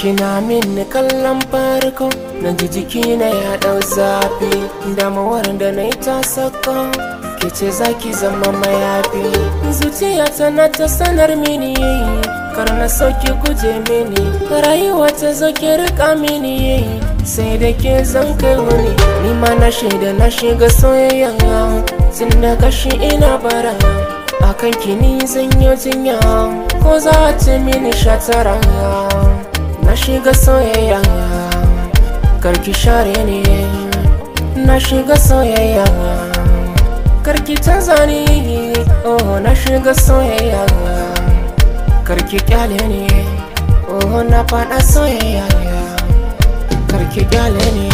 kina min kallon farko na ji jiki na ya dau zafi damuwar da na yi ta saka ke ce zaki zama mayafi zuciya tana ta sanar mini kar na sauki guje mini rayuwa ta zo ki rika mini sai da ke zan kai wani ni ma na shaida na shiga soyayya tun da kashi ina bara akan kini zan yi jinya ko za ta mini shatara na shiga soyayya karki share ne na shiga soyayya karki canza ni oh na shiga soyayya karki kyale ne oh na fada soyayya karki kyale ne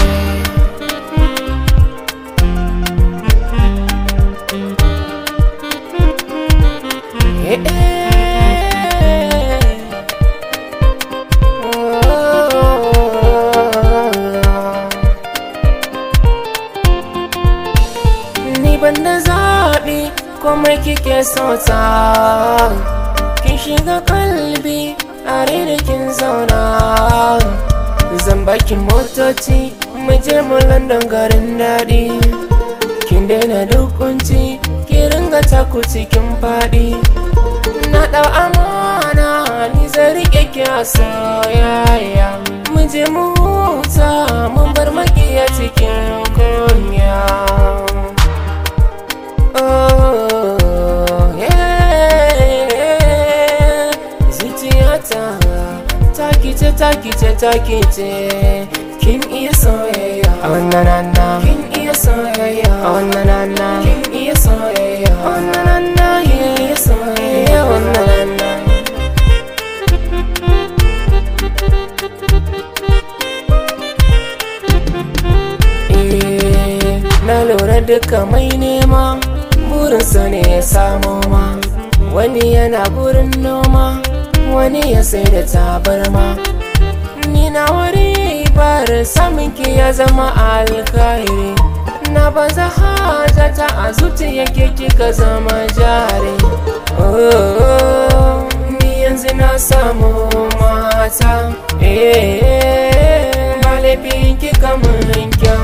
eh, eh. Ni ban da zaɓi komai kike sauta Kin shiga kalbi a da kin zauna Zan baki motoci mu je mu London garin daɗi Kin daina dukunci ki ringa taku cikin faɗi Na ɗau amana ni zai riƙe ki a soyayya Mu je mu huta mun bar makiya cikin kunya Oh, yeah. Zuciyata takice takice takice kin iya soyayya a wannan rana kin iya soyayya a wannan rana kin iya soyayya a wannan rana kin iya soyayya a wannan rana Eh, na lura duka mai nema burinsa ne ya samo ma wani yana gurin noma wani ya sai da tabarma ni na wari bar samun ki ya zama alkhairi na baza hajata a zuciya ke kika zama jari oh, ni yanzu na samu mata eh, ba laifin kika mun kyau